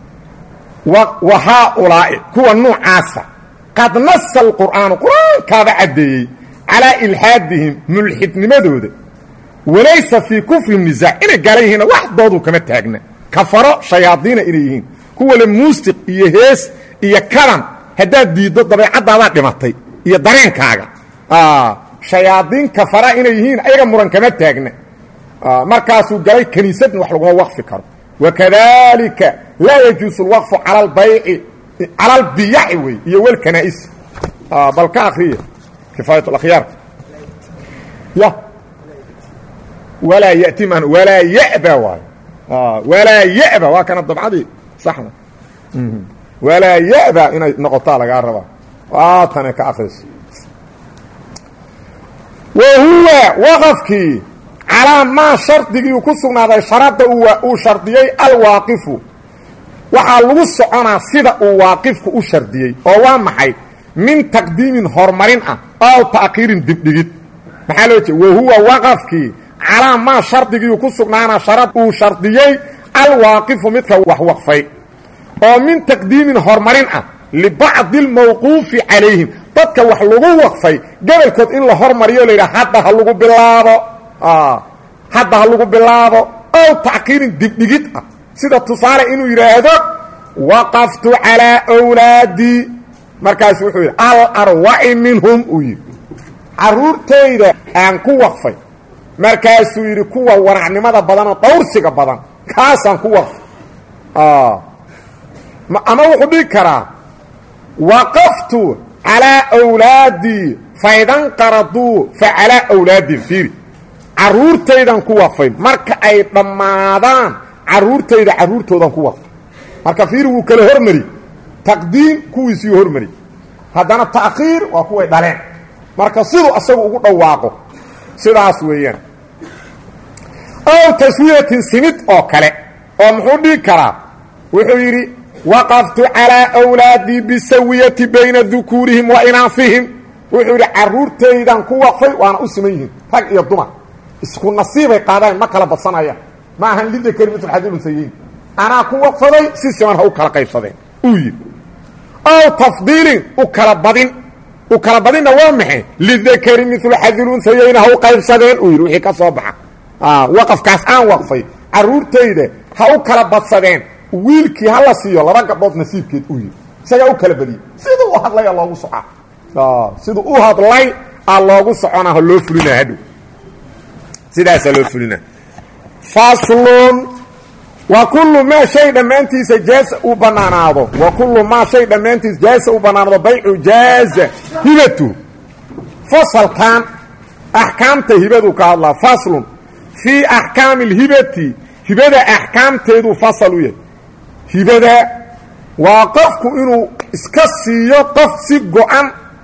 wa haaulaa'i kuwa nuucaasa qad nasa alqur'aanu qur-aankaaba caddeeyey calaa ilxaadihim mulxidnimadooda walaysa fii kufrihim nisaac inay gaala yihiinna wax doodu kama taagna kafaro shayaadiina inay yihiin kuwale muusiq iyo hees iyo kadan haddaad diiddo dabeecadaadaa dhimatay iyo dareenkaaga shayaadiin kafara inay yihiin ayaga muran kama taagna markaasuu galay kiniisadna wax laguma waqfi karo wakadalika laa yajuusu lwaqfu cala albayci cala albiyaci wey iyo walkanaa'isi bal ka akriya kifaayat alakhyaar ya walaa yati man walaa ya'ba waayo walaa ya'ba waa kana dabcadii saxda walaa ya'ba inay noqotaa lagaa rabaa waatane ka akriso wa huwa waqafkii calaa maa shardigii uu ku sugnaaday sharadda uu shardiyey alwaaqifu waxaa lagu soconaa sida uu waaqifku u shardiyey oo waa maxay min taqdiimin horumarin ah ow ta'khiirin dibdhigid maxaa loo jeeda wa huwa waqafkii calaa maa shardigii uu ku sugnaana sharad uu shardiyey alwaaqifu midka wax waqfay oo min taqdiimin horumarin ah libacdi almawquufi calayhim dadka wax lagu waqfay gobolkood in la hormariyo la yidhaha hadda ha lagu bilaabo hadda ha lagu bilaabo ow tackiirin dibdhigid ah sida tusaale inuu yidhaahdo waqaftu calaa wlaadii markaasu wuxuu yidhi alarwaci minhum uu yidhi carruurtayda aan ku waqfay markaasuu yidhi kuwa waracnimada badan oo dhawrsiga badan kaasaan ku waqfay ama wuxuu dhigi karaa waqaftu calaa wlaadii faidanqaraduu fa calaa wlaadin fiiri carruurtaydan ku waqfay marka ay dhammaadaan carruurtayda carruurtoodan ku waqfay marka fiiri wuu kala hormari taqdiim kuwiisiiu hormari haddana ta'khiir waa kuway dhaleen marka siduu asagu ugu dhawaaqo sidaas weeyaan ow taswiyatin simid oo kale oo muxuu dhigi karaa wuxuu yidhi waqaftu calaa wlaadii bisawiyati bayna dukuurihim wa inaafihim wuxuu yidhi carruurtaydan ku waqfay waana u siman yihiin rag iyo dumar isku nasiibay qaadaan ma kala badsanayaan ma ahan lidakari mitulxadilusayiin anaa ku waqfaday si siman ha u kala qaybsadeen uu yidhi ow tafdiilin u kala badin u kala badinna waa maxay lidakari milu xadilunsayayn ha u qaybsadeen uu yidhi wixii ka soo baxa waqafkaas aan waqfay carruurtayda ha u kala badsadeen wiilkii ha la siiyo laba gabdhood nasiibkeed uu yidhi isagaa u kala badiyey siduu u hadlay aa loogu socaa siduu u hadlay aa loogu soconaa ha loo fulinaa hadhow sidaasaa loo fulinaa faslun wa kullu maa shay dhammaantiisa jaasa uu bannaanaado wa kullu maa shay dhammaantiisa jaasa uu bannaanaado baycu jaaza hibatu fasalkan axkaamta hibadu ka hadlaa faslun fii axkaami اlhibati hibada axkaamteeduu fasal u yahay hibada waa qofku inuu iska siiyo qof si go-an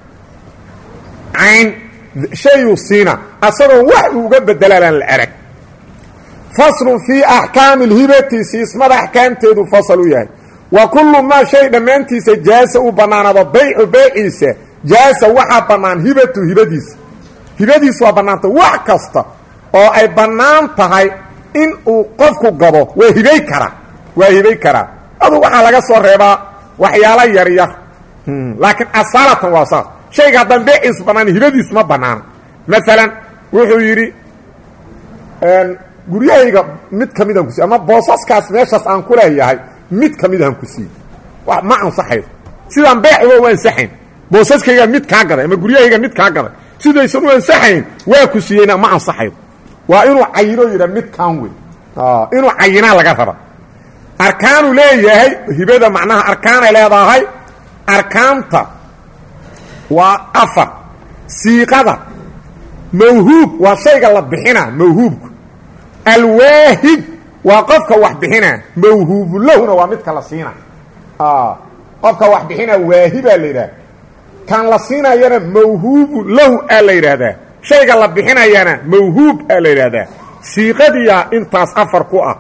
cayn shayuu siina asagoon wax uu uga bedelaan la arag faslun fii axkaami اlhibati siismada axkaamteedu fasal u yahay wa kullu maa shay dhammaantiisa jaasa uu bannaanaado baycu bayciisa jaasa waxaa bannaan hibatu hibadiisa hibadiisu waa bannaanta wax kasta oo ay bannaan tahay in uu qofku gado waa hibay karaa waa hibay karaa adu waxaa laga soo reebaa waxyaalo yaryar laakiin asaalatan waa saas shayga haddaan beeciisu bannaan hibadiisu ma bannaana maalan wuxuu yidhi guryahayga mid ka midaan ku siiy ama boosaskaas meeshaas aan ku leeyahay mid ka midaan ku siiy ma ansaxayo sidaan beeciba u ansaxayn boosaskayga mid kaa gaday ama guryahayga mid kaa gaday sidaysan u ansaxayn waa ku siiyeyna ma ansaxayo waa inuu cayino yidha midkaan wey inuu cayinaa laga raba arkaanuu leeyahay hibada macnaha arkaanay leedahay arkaanta waa afar siiqada mawhuub waa shayga la bixina mawhuubku alwaahib waa qofka wax bixina mawhuubu lahuna waa midka la siina qofka wax bixina waahibaa la yidhaha kan la siinayana mawhuubu lahu aa la yidhaahdaa shayga la bixinayana mawhuub aa la yidhaahdaa siiqadiyaa intaas afar ku ah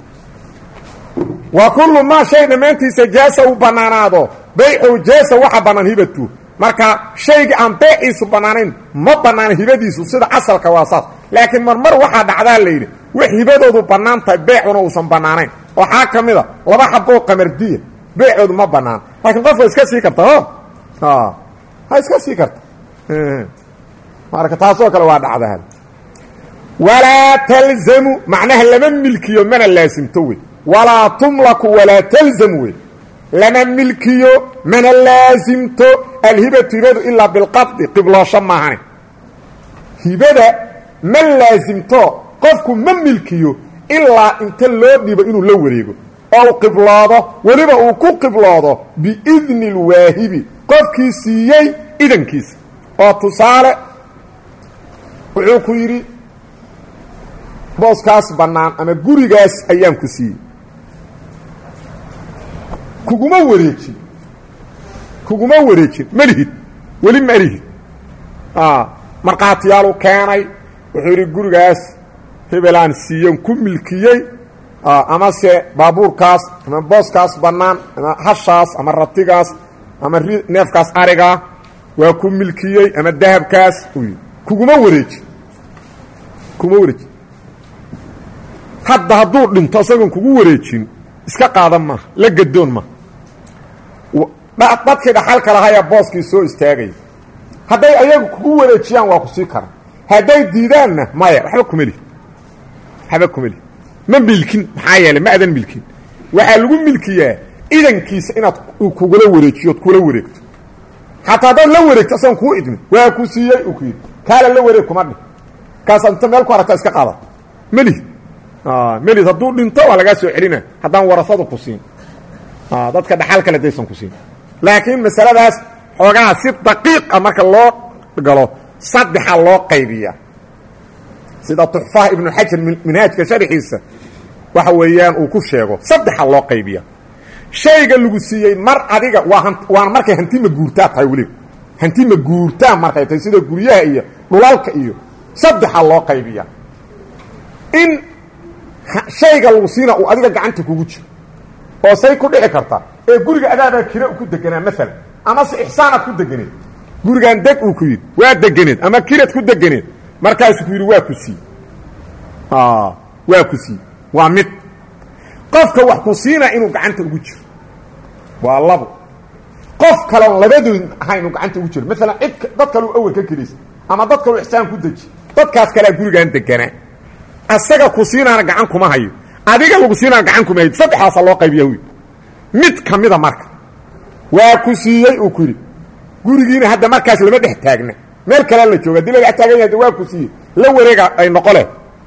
wa kullu maa shay dhammaantiisa jaasa uu bannaanaado baycu jaasa waxa bannaan hibatu marka shaygii aan beeciisu bannaanayn ma bannaana hibadiisu sida asalka waa saas laakiin marmar waxaa dhacdaa la yidhi wax hibadoodu bannaan tahay beecuna uusan bannaanayn waxaa ka mid a laba xaboo qamardiya beecoodu ma bannaan laakiin qofka iska sii karta o ha iska sii karta marka taasoo kale waa dhacdaa walaa talzamu macnaha lama milkiyo mana laasimto wey walaa tumlaku walaa talzam wey lama milkiyo mana laasimto alhibatu hibadu ilaa bilqabdi qibloosho maahane hibada ma laasimto qofku ma milkiyo ilaa inta loo dhibo inuu la wareego oo u qibloodo weliba uu ku qibloodo biidni اlwaahibi qofkii siiyey idankiisa oo tusaale wuxuu ku yidhi booskaas bannaan ama gurigaas ayaan ku siiyey kuguma wareejin kuguma wareejin malihid weli malihid markhaatiyaalu keenay wuxuu yidhi gurigaas hebelaan siiyan ku milkiyey amase baabuurkaas ama booskaas bannaan ama hashaas ama ratigaas ama neefkaas arigaa waa ku milkiyey ama dahabkaas uu yidhi kuguma wareejin kuguma wareejin hadda hadduu dhinto isagoon kugu wareejin iska qaadan maaha la gadoon maaha dadkii dhaxalka lahayaa booskii soo istaagaya hadday ayagu kugu wareejiyaan waa ku sii karan hadday diidaanna maya waxba kumeli waxba kumeli ma milkin maxaa yeeley ma adan milkin waxaa lagu milkiyaa idankiisa inaad kugula wareejiyo od kula wareegto xataa haddaad la wareegto asagoon kuu idmin waa ku siiyey uu ku yidhi kaala la wareeg kuma dhin kaas inta meel ku aragta iska qaada melihid melihid hadduu dhinto waa lagaa soo celina haddaan warasadu ku siin dadka dhaxal kale daysan ku siin laakiin masaladaas xoogaha si daqiiqa marka loo galo saddexa loo qaybiya sida tuxfaha ibnu xajar minhaajka sharxiisa waxa weeyaan uu ku sheego saddexa loo qaybiya shayga lagu siiyey mar adiga waa waana markay hanti ma guurtaa tahay weliba hanti ma guurtaa markay tahay sida guryaha iyo dhulalka iyo saddexa loo qaybiya in shayga lagu siina uu adiga gacanta kugu jiro oo say ku dhici karta ee guriga adaabaa kira ku deganaa maalan amase ixsaanaad ku deganeed gurigaan deg uu ku yidhi waa deganeed ama kirad ku deganeed markaasuu ku yidhi waa ku sii waa ku sii waa mid qofka wax ku siinaa inuu gacanta ugu jiro waa labo qof kaloon labadood ahaa inuu gacanta ugu jiro maalan cid dad kaleu awel ka kelisa ama dad kaleu ixsaan ku deji dadkaas kalea gurigaan deganaa asaga ku siinaana gacan kuma hayo adiga lagu siinaana gacan kuma hayo saddexdaasa loo qaybiya wy mid ka mida marka waa ku siiyey uu ku yidhi gurigiina hadda markaas lama dhex taagna meel kalea la jooga hadii la dhex taagan yahay waa ku siiyey la wareega ay noqole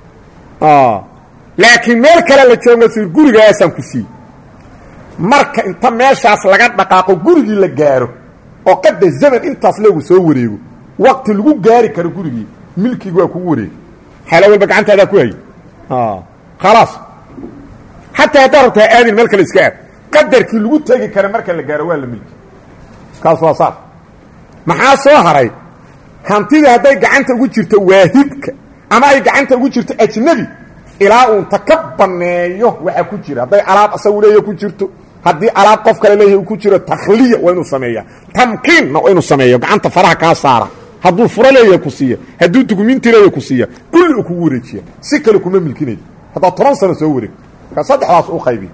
laakiin meel kale la jooga sir gurigaasaan ku siiyey marka inta meeshaas laga dhaqaaqo gurigii la gaaro oo qadda zaman intaas leegu soo wareego waqti lagu gaari karo gurigii milkigi waa kugu wareegi xaalo walba gacantaadaa ku hayy khalaas xataa haddaa rabtaa aadin meel kale iska aad qadarkii lagu tegi kara marka la gaaro waa la milki kaas waa saas maxaa soo haray hantidii hadday gacanta ugu jirto waahidka ama ay gacanta ugu jirto ajnabi ilaa uunta ka banneeyo waxaa ku jira hadday alaab asagu leeya ku jirto haddii alaab qof kale leeyahay uu ku jiro takhliya waa inuu sameeya tamkiinna waa inuu sameeyo gacanta faraha kaa saara hadduu furo leeyahay ku siiya hadduu dukuminti leeyahay ku siiya kulli uu kugu wareejiya si kale kuma milkinayo haddaad toban sano soo wareegto markaa saddexdaas u qaybiya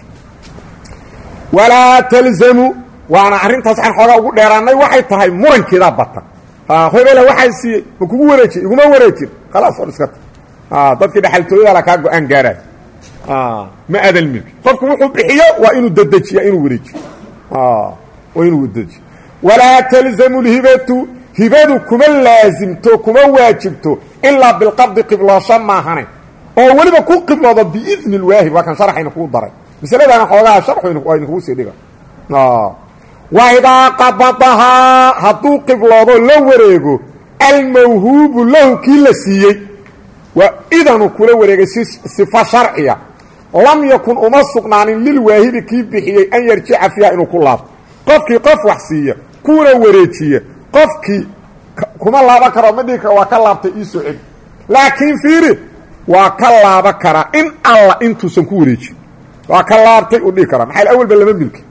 walaa talzamu waana arrintaas waxaan xoogaa ugu dheeraanay waxay tahay murankeedaa bata hebela waxaa siiyey ma kugu wareejiy iguma wareejin khalaas or iska ta dadkii dhexaltooyada la kaa go-aan gaaraay ma adan milki qofku wuxuu bixiyo waa inuu dedejiya inuu wareejiyo waa inuu dedejiyo walaa talzamu lhibatu hibadu kuma laasimto kuma waajibto ilaa bilqabdi qibloosho maahane oo weliba ku qibloodo biidni lwaahib waa kan sharxayna kuu daray masaladaana xoogaha sharxu waa idinkugu sii dhiga waidaa qabadahaa hadduu qibloodo la wareego almawhuubu lahu kii la siiyey waa idanu kula wareegay si sifa sharciya lam yakun uma sugnaanin lilwaahibi kii bixiyey an yarjica fiiha inuu ku laabto qofkii qof wax siiya kuuna wareejiya qofkii kuma laaban karo ma dhihi karo waa ka laabtay iisoo celi laakiin fiiri waa ka laaban karaa in alla intuusan ku wareejin waa ka laabtay uu dhihi karaa maxaa awalba lama milki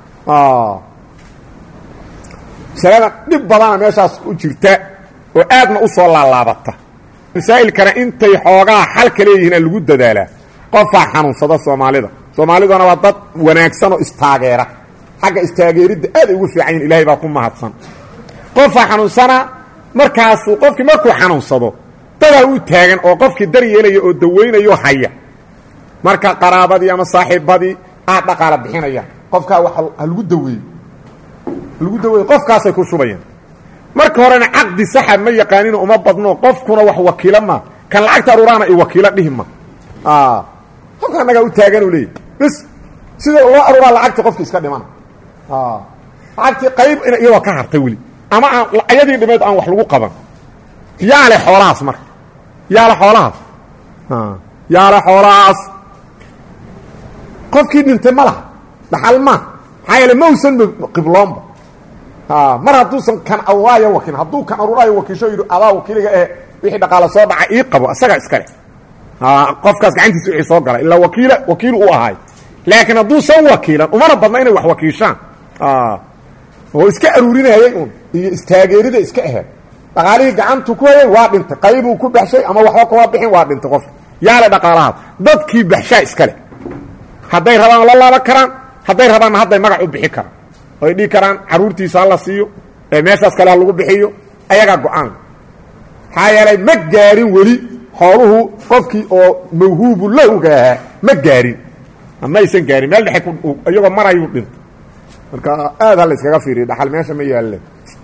masalada dhib badana meeshaas u jirta oo aadna u soo laalaabata masaa'ilkana intay xoogaa xalka leeyihiin lagu dadaalaa qofaa xanuunsada soomaalida soomaaliduna waa dad wanaagsan oo istaageera xagga istaageeridda aad ay ugu fiican yihin ilahay baa ku mahadsan qofaa xanuunsana markaasuu qofkii markuu xanuunsado dadaa u taagan oo qofkii daryeelaya oo dawaynayo haya marka qaraabadii ama saaxiibadii aad dhaqaala bixinayaan qofkaa wa halagu daweeyo halagu daweeyo qofkaasay ku shubayaan marka horena caqdi saxa ma yaqaanino uma badno qofkuna wax wakiilo ma kan lacagta aruuraana i wakiilo dhihi ma qofka annagaa u taaganuu leeyahy bis sida loo aruuraa lacagti qofki iska dhimana lacagtii qayb iyadoo ka hartay weli ama aan ayadii dhimeed aan wax lagu qaban yaa le xoolahaas marka yaa le xoolahaas yaa le xoolahaas qofkii dhintay ma laha dhaxal ma maxaa yeele ma usan qibloonba mar hadduusan kan aruuraayo wakiil hadduu kan aruuraayo wakiisho yidhi adaa wakiiliga eh wixii dhaqaala soo dhaca ii qabo isaga iskale qofkaas gacantiisa wixii soo gala ilaa wakiila wakiil u ahay laakiin hadduusan wakiilan umana badna inay wax wakiishaan oo iska aruurinayay un iyo istaageerida iska aheed dhaqaalihii gacantu ku hayay waa dhintay qaybuu ku baxshay ama waxba kuma bixin waa dhintay qofka yaale dhaqaalahaas dadkii baxshaa iskale hadday rabaan la laaban karaan hadday rabaanna hadday magac u bixi karaan oy dhihi karaan caruurtiisa ha la siiyo ee meeshaas kale ha lagu bixiyo ayagaa go-aan maxaa yeelay ma gaarin weli xooluhu qofkii oo mawhuubu lahowga ahaa ma gaarin maysan gaarin meel dhexe iyagoo marayuu dhintay marka aad ha la iskaga fiiriyo dhaxal meesha ma yaalle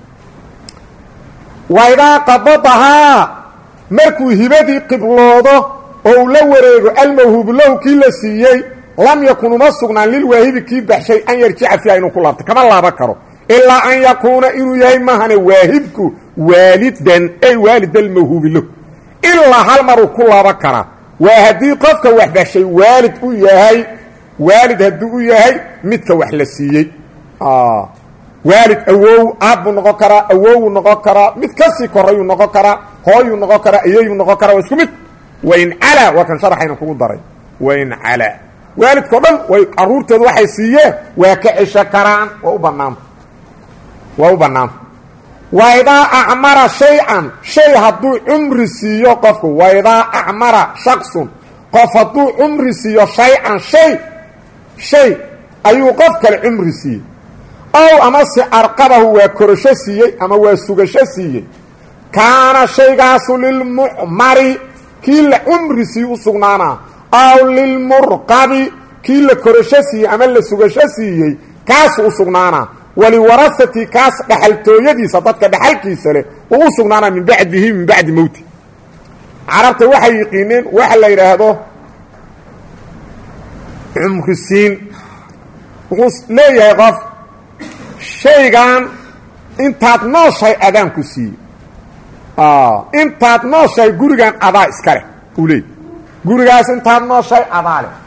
waidaa qabadahaa markuu hibadii qibloodo oo uu la wareego almawhuubu lahu kii la siiyey lam yakun uma sugnaan lilwaahibi kii baxshay an yarjica fiiha inuu ku laabto kama laaban karo ilaa an yakuuna inuu yahay mahane waahibku waalidan ay waalid almawhuubi lahu ilaa hal maruu ku laaban karaa waa haddii qofka wax baxshay waalid u yahay waalid hadduu u yahay midka wax la siiyey waalid awow aabbuu noqon karaa awowuu noqon karaa mid kasii korayuu noqon karaa hooyuu noqon karaa iyayuu noqon karaa waa isku mid wain calaa waa kan sharaxayna kugu daray wain calaa waalidkao dhan way caruurtooda waxay siiyeen waa ka cesho karaan waa u banaanta waa u bannaanta waidaa acmara shay-an shay hadduu cumri siiyo qofku waidaa acmara shaksun qof hadduu cumri siiyo shay-an shay shay ayuu qof kale cumri siiyey ow amase arqabahu waa korasho siiyey ama waa sugasho siiyey kaana shaygaasu lilmucmari kii la cumri siiye u sugnaanaa aw lilmurqabi kii la korasho siiyey ama la sugasho siiyey kaasu u sugnaanaa waliwarasati kaas dhaxaltooyadiisa dadka dhaxalkiisa leh uu u sugnaanaa min bacdihi min bacdi mowti carabta waxay yiqiineen waxa la yidhaahdo cumrisiin wuxuu leeyahay qof shaygan intaad nooshahay adaanku siiyey intaad nooshahay gurigan adaa iska leh uu leeyay gurigaas intaad nooshahay adaa leh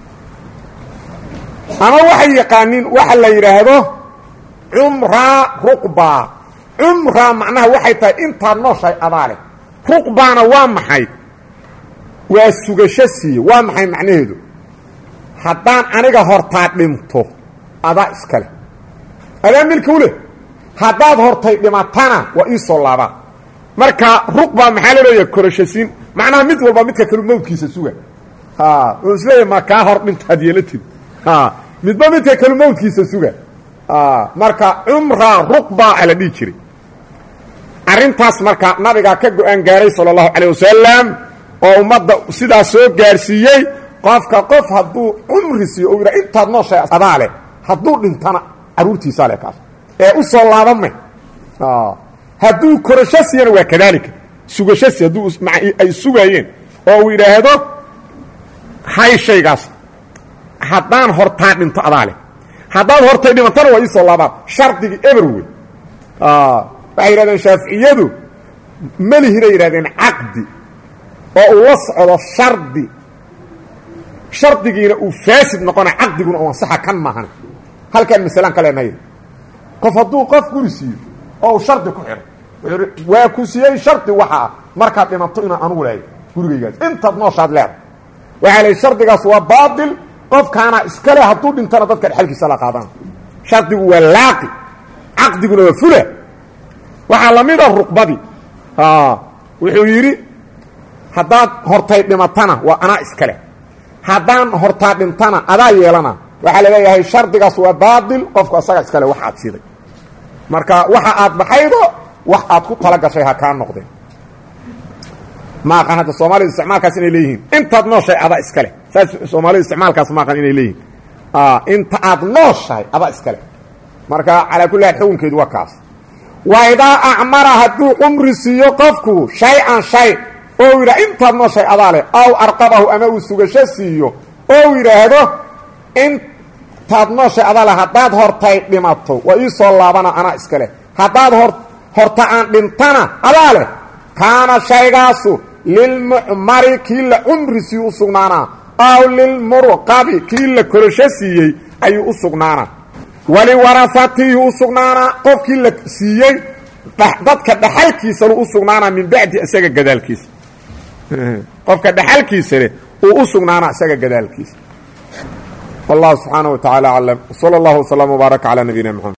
ama waxay yaqaaniin waxa la yidhaahdo cumraa ruqbaa cumraa macnaha waxay tahay intaad nooshahay adaa leh ruqbaana waa maxay waa sugasho siiye waa maxay macnaheedu haddaan aniga hortaa dhinto adaa iska leh adaa milka u leh haddaad hortay dhimatana waa ii soo laabaa marka ruqbaa maxaa la leeyaha korashasiin macnaha mid walba midka kalu mawdkiisa suga oo isleeyahy ma kaa hor dhintaad yeelatid midba midka kalu mawdkiisa suga marka cumraa ruqbaa ala dhihi jiray arrintaas marka nabigaa ka go-aan gaaray sala allahu calayh wasalam oo ummadda sidaa soo gaarsiiyey qofka qof hadduu cumri siiyo oo yidhaa intaad nooshay adaa leh hadduu dhintana carruurtiisaa leh kaas ee u soo laabamay hadduu korasho siiyana waa kadaalika sugasho si hadduu ay sugaayeen oo uu yidhaahdo hay shaygaas haddaan hortaa dhinto adaa leh haddaad hortay dhimantana waa ii soo laabaan shardigii eber wey waxay yidhahdeen shaaficiyadu melihinay yidhahdeen caqdi oo uu la socdo shardi shardigiina uu faasid noqona caqdiguna u ansaxa kan maahan halkaan masalaan ka leenahay qof hadduu qof guri siiyo oo uu shardi ku xidhay wuxuu waa ku siiyey shardi waxa ah markaad dhimanto inaan anugu lehay gurigaygaas intaad nooshaad leeda waxaa leey shardigaas waa baatil qofkaana iskale hadduu dhintana dadka dhexalkiisa la qaadana shardigu waa laaqi caqdiguna waa fula waxaa la mid a ruqbadii wuxuu yidhi haddaad hortay dhimatana waa anaa iskale haddaan hortaa dhintana adaa yeelana waxaa la leeyahay shardigaas waa baatil qofku asaga iskale wax aad siday marka waxa aad baxaydo wax aad ku tala gashay ha kaa noqdeen ma aqaan hadda soomaalida isticmaalkaas inay leeyihiin intaad nooshay adaa iskale saas soomaalida isticmaalkaas maaqan inay leeyihin inta aad nooshahay adaa iskale marka calaa kulli haal xukunkeedu waa kaas wa idaa acmara hadduu cumri siiyo qofku shay-an shay oo yidhaha intaad nooshahay adaa leh aw arqabahu ama uu sugasho siiyo oo yidhaahdo intaad nooshahay adaa leh haddaad hortay dhimato waa ii soo laabana anaa iska leh haddaad hor horta aan dhintana adaa leh kaana shaygaasu lilmucmari kii la cumri siiyu u sugnaanaa aw lilmurqabi kii la korasho siiyey ayuu u sugnaanaa waliwarasatihi u sugnaanaa qofkii la siiyey dadka dhaxalkiisanu u sugnaanaa min bacdi isaga gadaalkiisa qofka dhaxalkiisa leh uu u sugnaanaa isaga gadaalkiisa wallahu subxaanaه wa taعala aclam wslى اllah وslm وbaaraka calى nabiyina mxamed